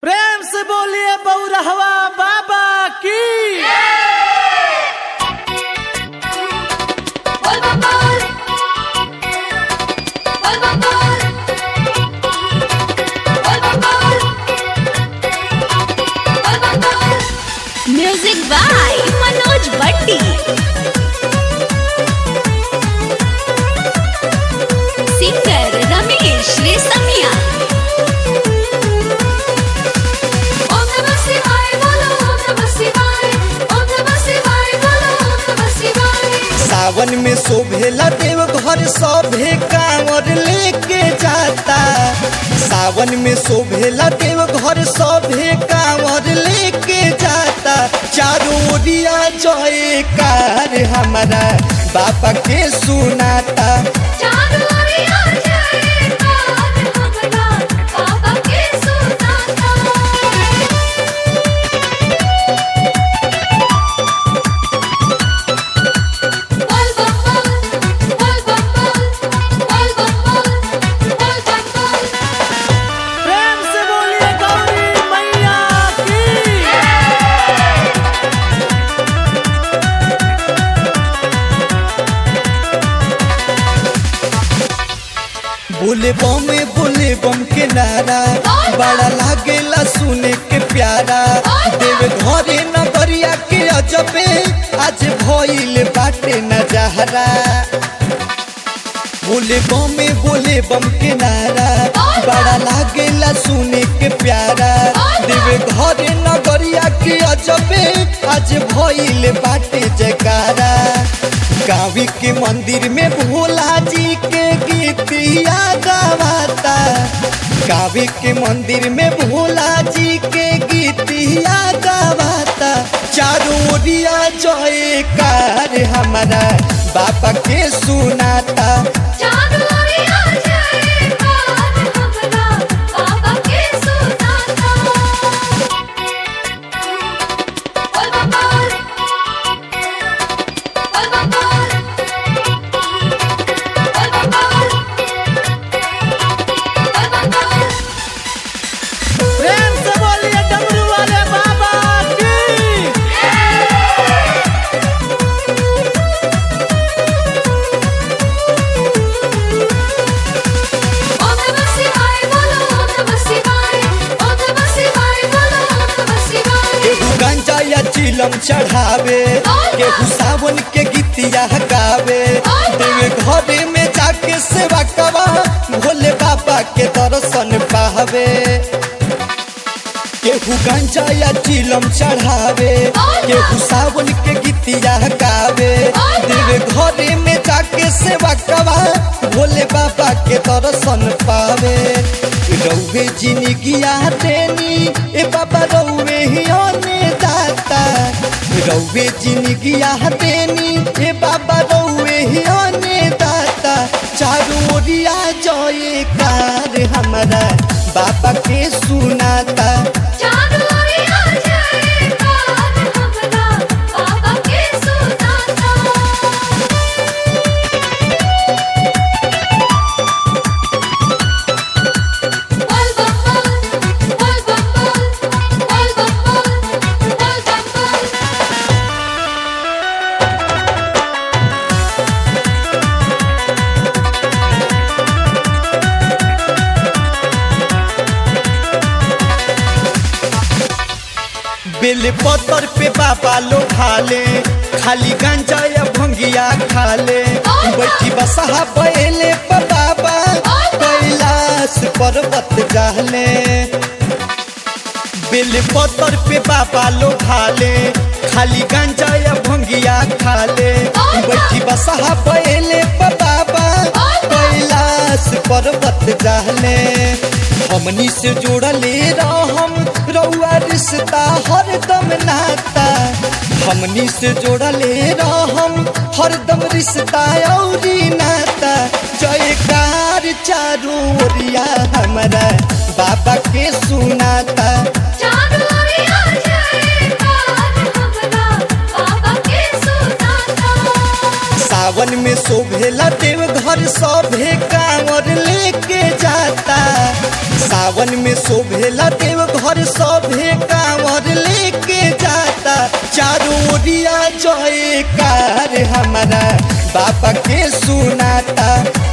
प्रेम से बोलिए बौरहवा बाबा की Bol bol bol. Bol bol bol. Bol bol bol. Bol bol bol. Music by Manoj Bhatti singer Ramesh Resmiya Om Namah Shivaya, bolo Om Namah Shivaya. Om Namah Shivaya, bolo Om Namah Shivaya. सावन में शोभेला देव घर सभे कांवर लेके जाता सावन में शोभेला देव घर सभे कांवर लेके जाता चारों ओरिया जयकार हमारा बाबा के सुनाता चारों ओरिया जयकार हमरा बाबा के सुनाता Bol bol bol, bol bol bol, bol bol bol, bol bol bol. प्रेम से बोलिए गौरी मैया की बोले बम बोले बम के नारा बड़ा लागेला सुने के प्यारा देव घरे नगरिया के अजबे आज भइल बाटे नजारा बोले बम बोले बम के नारा बड़ा लागेला सुने के प्यारा देव घरे नगरिया के अजबे आज भइल बाटे जयकारा गावी के मंदिर में भोला जी के गीतिया गावाता गावी के मंदिर में भोला जी के गीतिया गावाता चारों ओरिया जयकार हमारा बाबा के सुनाता चारों ओरिया जयकार हमरा बाबा के सुनाता बोल बम बोल बोल बम बोल बोल बम बोल बोल बम बोल प्रेम से बोलिए डमरू वाले बाबा की ओम नमः शिवाय बोलो ओम नमः शिवाय ओम नमः शिवाय बोलो ओम नमः शिवाय केहू गंजा या चिलम चढ़ावे केहू सावन के गीतिया गावे देवे घरे में जाके सेवा कवा भोले बाबा के दर्शन पावे केहू गंजा या चिलम चढ़ावे केहू सावन के गीतिया गावे देवे घरे में जाके सेवा कवा भोले बाबा के दर्शन पावे रौवे जिंदगिया देनी ए बाबा रौवे ही आने दाता रौवे जिंदगिया देनी ए बाबा रौवे ही आने दाता चारों ओरिया जयकार हमारा बाबा के सुनाता चारों ओरिया जयकार हमरा बाबा के सुनाता बोल बम बोल बोल बम बोल बोल बम बोल बोल बम बोल बेल पत्थर पे बाबा लो खाले खाली गांजा या भंगिया खाले बैठी बसहा बैले पर बाबा कैलाश पर्वत जाहले बेल पत्थर पे बाबा लो खाले खाली गांजा या भंगिया खाले बैठी बसहा बैले पर बाबा कैलाश पर्वत जाहले हमनी से जोड़ले रहम रउआ रिश्ता हरदम नाता हमनी से जोड़ले रहम हरदम रिश्ता औरी नाता जयकार चारू ओरिया हमारा बाबा के सुनाता चारों ओरिया जयकार हमरा बाबा के सुनाता सावन में शोभेला देव घर सभे कांवर लेके जाता सावन में शोभेला देव घर देवघर सभे कांवर लेके जाता चारों ओरिया जयकार हमारा बाबा के सुनाता